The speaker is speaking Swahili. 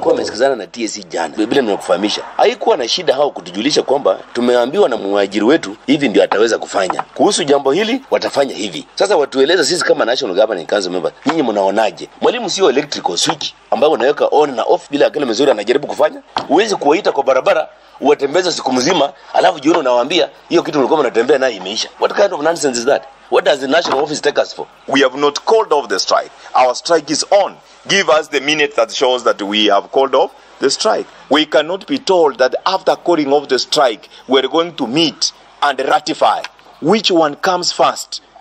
walikuwa wamesikizana na TSC jana, vile nimekufahamisha, haikuwa na shida hao kutujulisha kwamba tumeambiwa na mwajiri wetu hivi ndio ataweza kufanya kuhusu jambo hili, watafanya hivi. Sasa watueleze sisi kama National Governing Council members, nyinyi mnaonaje? Mwalimu sio electrical switch ambayo unaweka on na off bila akili mzuri anajaribu kufanya. Huwezi kuwaita kwa barabara uwatembeza siku mzima, alafu jioni unawaambia hiyo kitu mlikuwa mnatembea nayo imeisha. What kind of nonsense is that? What does the national office take us for? We have not called off the strike. Our strike is on. Give us the minute that shows that we have called off the strike. We cannot be told that after calling off the strike, we're going to meet and ratify. Which one comes first?